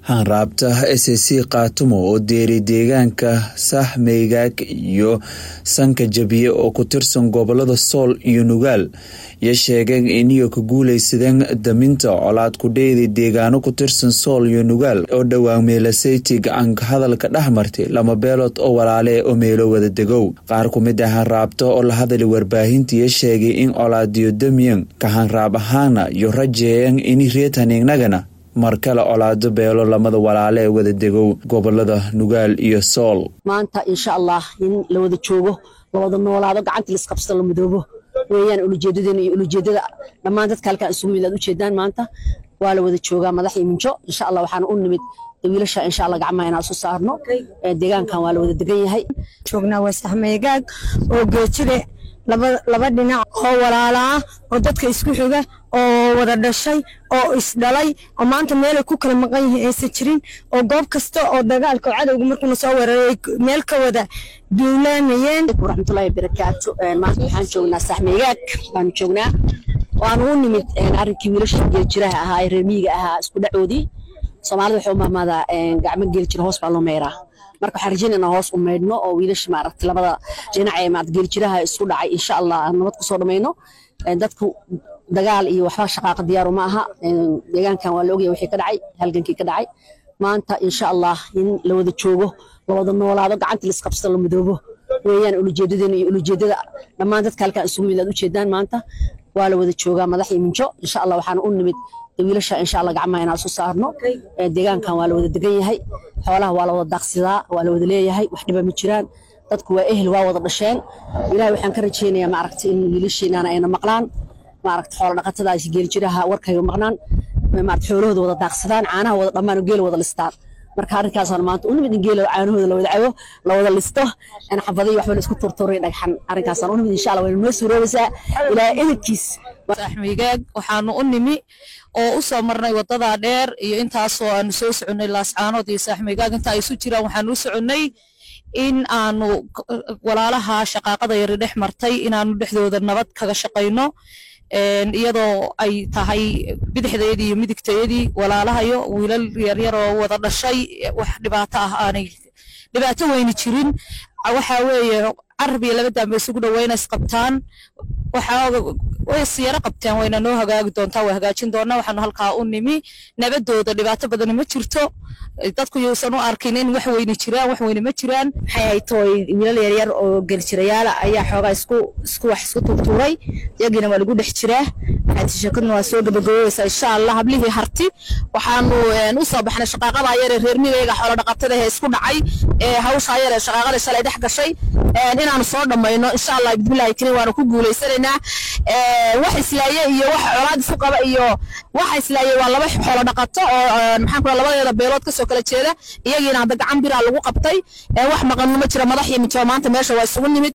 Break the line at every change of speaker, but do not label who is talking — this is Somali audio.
hanraabta s c kaatumo oo deeri deegaanka saaxmeygaag iyo sanka jabiye oo ku tirsan gobolada sool iyo nugaal iyo sheegeen iniyo ka guuleysadeen daminta colaad kudheedi deegaano ku tirsan sool iyo nugaal oo dhowaan meelaseyti gacanka hadalka dhex martay lama beelood oo walaale oo meelo wada degow qaar ku mid ah hanraabta oo la hadlay warbaahintiiyo sheegay in colaadiyo damiyan ka hanraab ahaana iyo rajeeyeen ini reetaniignagana mar kale colaado beelo lamada walaale ee wada degow gobolada nugaal iyo sool
maanta insha allah in la wada joogo la wada noolaado gacantii laisqabsado la madoobo weeyaan ulujeedadeena iyo ulujeedada dhammaan dadka halkaan isugu yimid aad ujeedaan maanta waa la wada joogaa madax iyo minjo insha allah waxaana u nimid wiilasha insha allah gacmaha inaan isu saarno deegaankan waa la wada degan yahay
joognaa waa saxmeegaag oo geejire laba dhinac oo walaala ah oo dadka isku xiga oo wada dhashay oo isdhalay oo maanta meelay ku kala maqan yihiin aysan jirin oo goob kasta oo dagaalka oo cadowga markuuna soo weeraray meel ka wada duulaanayeen
waraxmatullaahi barakaatu maanta waxaan joognaa saxmeegaag baanu joognaa waanu u nimid arrinkii wiilasha geeljiraha ahaa ee reemiyiga ahaa isku dhacoodii soomaalida waxay u mahmaadaa gacmo geeljira hoos baa loo meeraa marka waxaan rajaynayna hoos u maydhno oo wiilasha maaragtay labada dhinac ee maaragtay geeljiraha isku dhacay insha allah aan nabad ku soo dhamayno dadku dagaal iyo waxba shaqaaqa diyaaru ma aha deegaankan waa la ogyahay wixii ka dhacay halgankii ka dhacay maanta insha allah in la wada joogo la wada noolaado gacantii laisqabsado la madoobo weeyaan ulujeedadeena iyo ulujeedada dhammaan dadka halkaan isugu yimid aad ujeedaan maanta waa la wada joogaa madax iyo minjo insha allah waxaana u nimid wiilasha insha allah gacmaha inaan isu saarno deegaankan waa la wada degan yahay xoolaha waa la wada daaqsidaa waa la wada leeyahay wax dhiba ma jiraan dadku waa ehel waa wada dhasheen ilahay waxaan ka rajaynayaa maaragtay in wiilasheenana ayna maqlaan maaragta xoola dhaqatadaasi geeljiraha warkayga maqnaan maaragta xoolahooda wada daaqsadaan caanaha wada dhammaan oo geela wada listaan marka arrinkaasaan maanta u nimid in geela caanahooda la wada cabo la wada listo xabadiyo waxba la isku turturay dhagxan arrinkaasaan u nimid insha allah wayna noo suuroobaysaa ilaahay ehelkiis
saxmigaag waxaanu u nimi oo u soo marnay waddadaa dheer iyo intaasoo aanu soo soconnay laascaanood iyo saaxmigaag inta ay isu jiraan waxaanu u soconnay in aanu walaalaha shaqaaqada yari dhex martay inaanu dhexdooda nabad kaga shaqayno iyadoo ay tahay bidixdeedii iyo midigteedii walaalahayo wiilal yaryar oo wada dhashay wax dhibaato ah aanay dhibaato weyni jirin waxa weeye carab iyo laba dambe isugu dhaweyna isqabtaan waxaa way siyaro qabteen wayna noo hagaagi doontaa way hagaajin doonaa waxaanu halkaa u nimi nabadooda dhibaato badani ma jirto dadku yuusan u arkin in wax weyni jiraan wax weyni ma jiraan
maxay ahayd tooy wiilal yaryar oo geljirayaala ayaa xoogaa isku isku wax isku turtuuray iyagiina waa lagu dhex jiraa maxay sheekaduna waa soo gabagaboobeysaa insha allah hablihii harti waxaanu u soo baxnay shaqaaqadaa yar ee reer migayga xoolo dhaqatada ee isku dhacay ee hawshaa yar ee shaqaaqada shalay dhex gashay inaanu soo dhammayno insha allah bismillahi kariim waanu ku guulaysanaynaa wax islaaye iyo wax colaad isu qaba iyo waxa islaaye waa laba xoolo dhaqato oo maxaan kula labadeeda beelood kasoo kala jeeda iyagiina hadda gacan biraa lagu qabtay wax maqanno ma jira madax iyo mijo maanta meesha waa isugu nimid